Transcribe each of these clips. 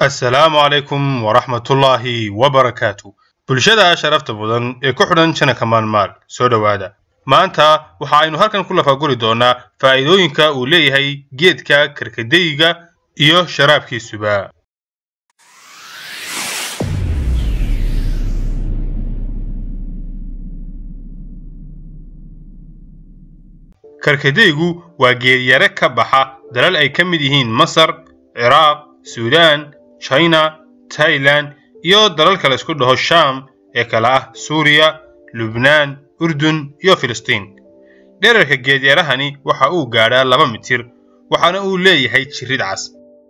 assalaamu calaykum waraxmatullaahi wabarakaatu bulshada sharafta mudan ee ku xidhan janaka maalmaal soo dhowaada maanta waxa aynu halkan ku lafaguri doonaa faa'iidooyinka uu leeyahay geedka karkadayga iyo sharaabkiisuba karkadaygu waa geedyare ka baxa dalal ay ka mid yihiin masar ciraaq suudaan china tailan iyo dalal kale isku dhaho sham ee kale ah suuriya lubnaan urdun iyo filistiin dherarka geedyarahani waxa uu gaadhaa laba mitir waxaana uu leeyahay jirid cas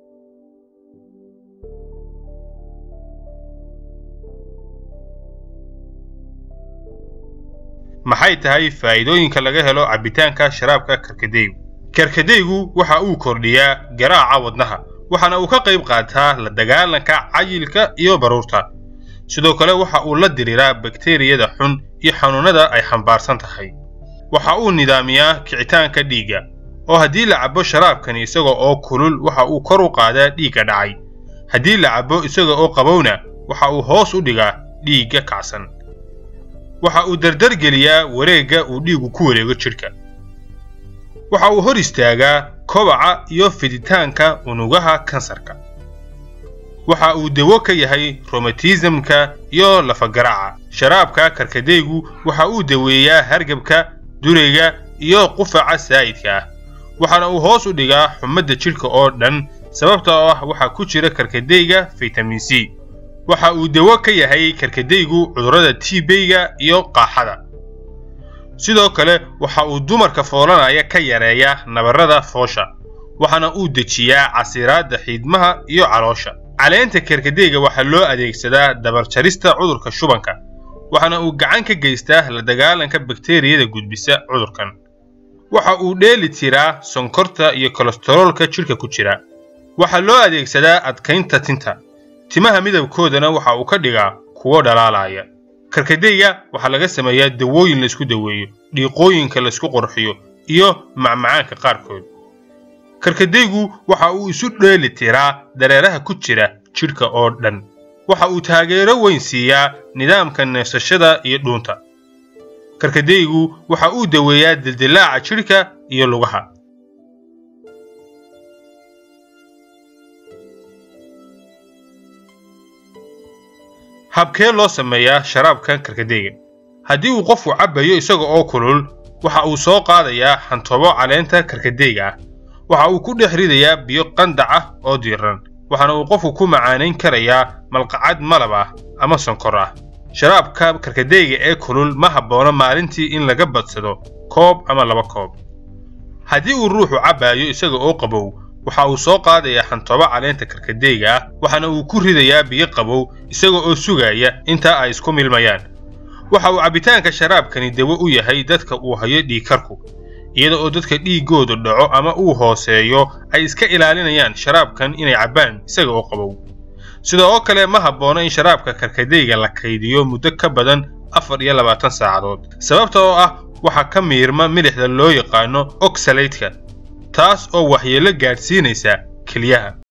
maxay tahay faa'iidooyinka laga helo cabbitaanka sharaabka karkadaygu karkadaygu waxa uu kordhiyaa garaaca wadnaha waxaana uu ka qayb qaataa la dagaalanka cayilka iyo baruurta sidoo kale waxa uu la diriiraa bakteriyada xun iyo xanuunnada ay xambaarsan tahay waxa uu nidaamiyaa kicitaanka dhiigga oo haddii la cabbo sharaabkani isaga oo kulul waxa uu kor u qaadaa dhiigga dhacay haddii la cabbo isaga oo qabowna waxa uu hoos u dhigaa dhiigga kacsan waxa uu dardargeliyaa wareegga uu dhiigu ku wareego jidhka waxa uu hor istaagaa kobaca iyo fiditaanka unugaha kansarka waxa uu dawo ka yahay romatismka iyo lafagaraaca sharaabka karkadaygu waxa uu daweeyaa hargabka durayga iyo qufaca saa'idka ah waxaana uu hoos u dhigaa xumadda jidhka oo dhan sababta oo ah waxaa ku jira karkadayga fitamin c waxa uu dawo ka yahay karkadaygu cudurrada tiibeyga iyo qaaxada sidoo kale waxa uu dumarka foolanaya ka yareeyaa nabarrada foosha waxaana uu dejiyaa casiraadda xiidmaha iyo caloosha caleenta karkadayga waxaa loo adeegsadaa dabarjarista cudurka shubanka waxaana uu gacan ka geystaa la dagaalanka bakteriyada gudbisa cudurkan waxa uu dheeli tiraa sonkorta iyo kolestaroolka jidhka ku jira waxaa loo adeegsadaa adkaynta tinta timaha midabkoodana waxa uu ka dhigaa kuwo dhalaalaya karkadayga waxaa laga sameeyaa dawooyin laysku daweeyo dhiiqooyinka laysku qurxiyo iyo macmacaanka qaarkood karkadaygu waxa uu isu dheeli tiraa dareeraha ku jira jidhka oo dhan waxa uu taageero weyn siiyaa nidaamka neefsashada iyo dhuunta karkadaygu waxa uu daweeyaa dildilaaca jidhka iyo lugaha habkee loo sameeyaa sharaabka karkadayga haddii uu qofku cabbayo isaga oo kulul waxa uu soo qaadayaa xantoobo caleenta karkadayga ah waxa uu ku dhex ridayaa biyo qandac ah oo diiran waxaana uu qofku ku macaanayn karayaa malqacad malab ah ama sonkor ah sharaabka karkadayga ee kulul ma habboona maalintii in laga badsado koob ama laba koob haddii uu ruuxu cabbaayo isaga oo qabow waxa uu soo qaadayaa xantoobo caleenta karkadayga ah waxaana uu ku ridayaa biyo qabow isaga oo sugaya intaa ay isku milmayaan waxa uu cabbitaanka sharaabkani dawo u yahay dadka uu hayo dhiigkarku iyada oo dadka dhiiggoodu dhaco ama uu hooseeyo ay iska ilaalinayaan sharaabkan inay cabbaan isaga oo qabow sidoo kale ma habboona in sharaabka karkadayga la kaydiyo muddo ka badan afar iyo labaatan saacadood sababta oo ah waxaa ka miirma milixda loo yaqaano oxalaydka taas oo waxyeello gaadhsiinaysa kelyaha